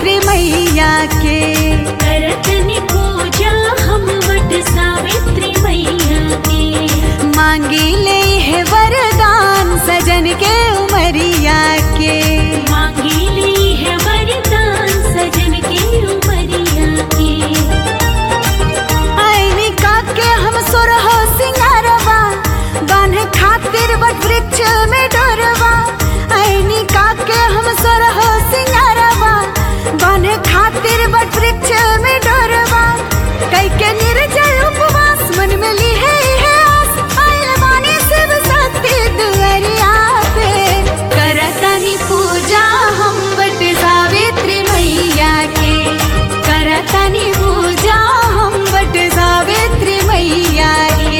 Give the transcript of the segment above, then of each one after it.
सावित्री मैया के करतनि पूजा हम वट सावित्री मैया के मांगी ले है वरदान सजन के उमरिया के मांगी ली है वरदान सजन के उमरिया के आईनी का के हम सुरहो सिंगारवा बान्हे खातिर बट वृक्ष में डोरवा आईनी का के हम सुरहो सिंगारवा बान्हे खातिर बट वृक्ष में डोरवा कई के निर्जल उपवास मन में ली है है आस आइल बानी शिव शक्ति दुअरिया पे करतनी पूजा हम बट सावित्री मैया के करतनी पूजा हम बट सावित्री मैया के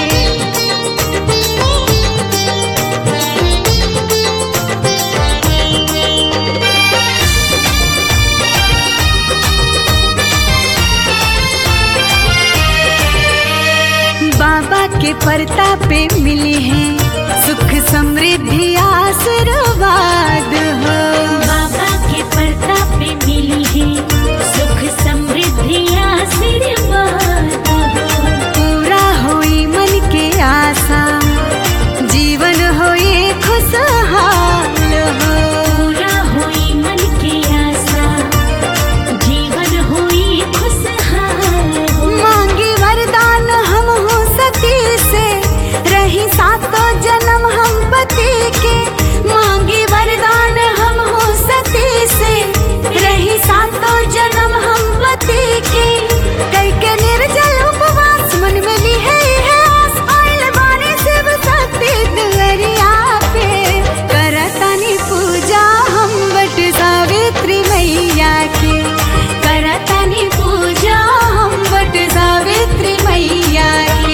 बाबा के प्रताप पे मिली है सुख समृद्धि आशीर्वाद हो बाबा के प्रताप में मिली है सुख समृद्धि आशीर्वाद हो। पूरा होई मन के आशा जीवन होई खुशहाल हो पूरा हुई मन की आशा जीवन हुई खुशहाल हो मांगी वरदान हम हो सती से रही सातों जन्म हम पति के मांगी वरदान हम हो सती से रही सातों जन्म हम पति के कई के निर्जल उपवास मन में ली है है आस आइल बानी शिव शक्ति दुअरिया पे करतनी पूजा हम बट सावित्री मैया के करतनी पूजा हम बट सावित्री मैया के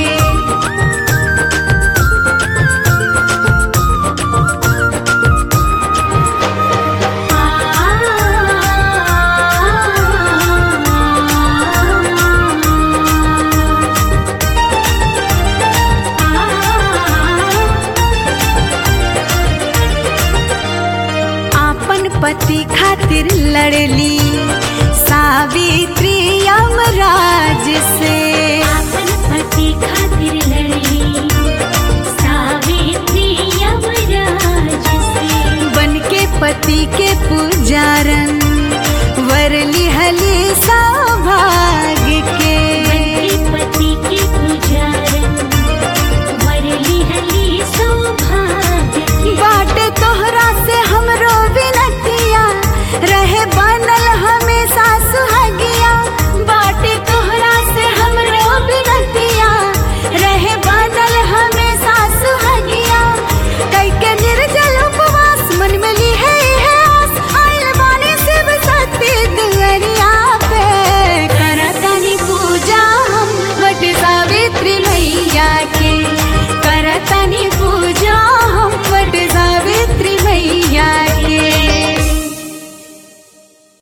आपन पति खातिर लड़ली सावित्री यमराज से अपन पति खातिर लड़ली